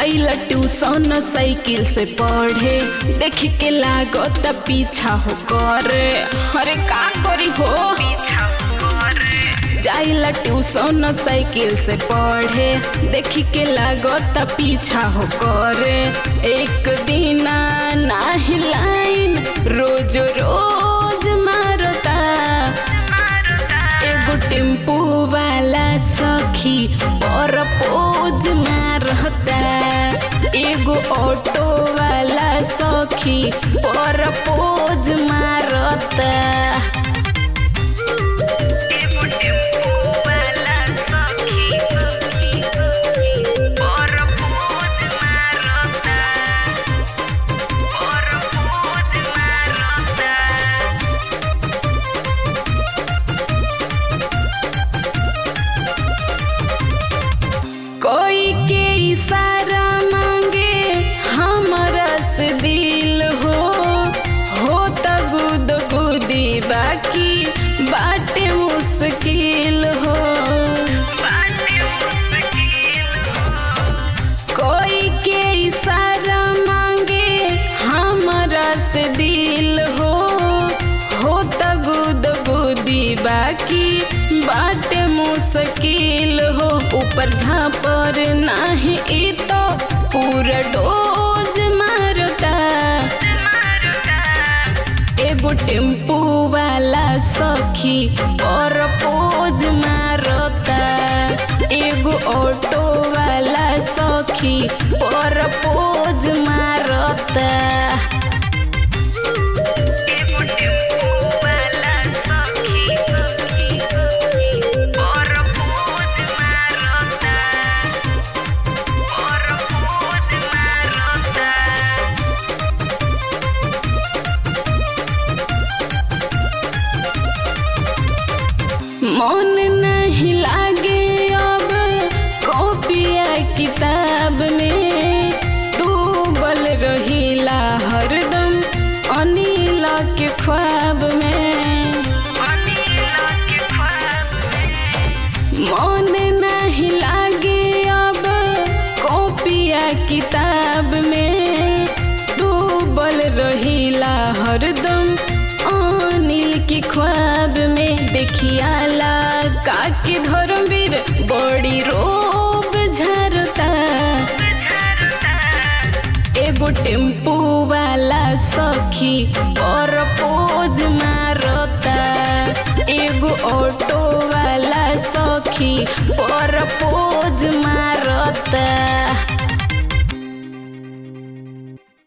जाइला tuition cycle से पढ़े देख के लागत पीछा हो करे अरे का करी हो जाइला ट्यूशन साइकिल से पढ़े देख के लागत पीछा हो करे एक दिन नाही लाइन रोज रोज मारता एगो टेम्पू वाला सखी पर पोज मारता एगो ऑटो वाला सखी पर पोज मारता कोई के इशारा मांगे हमरा से दिल हो हो त गुद गुदी बाकी बाटे मुश्किल हो कोई के इशारा मांगे हमरा से दिल हो हो त गुद गुदी बाकी बाटे मुश्किल हो ऊपर झापर नाही ई तो पूरा डोज मारता एगो टेम्पू वाला सखी पर पोज मारता एगो ऑटो वाला सखी पर पोज मारता मन नहीं लागे अब कॉपिया किताब में डूबल रहीला हरदम अनिल के ख्वाब में मन नहीं लागे अब कॉपिया किताब में डूबल रहीला हरदम अनिल के ख्वाब में देखियाला काके धर्मवीर बड़ी रोब झरता एगो टेम्पू वाला सखी और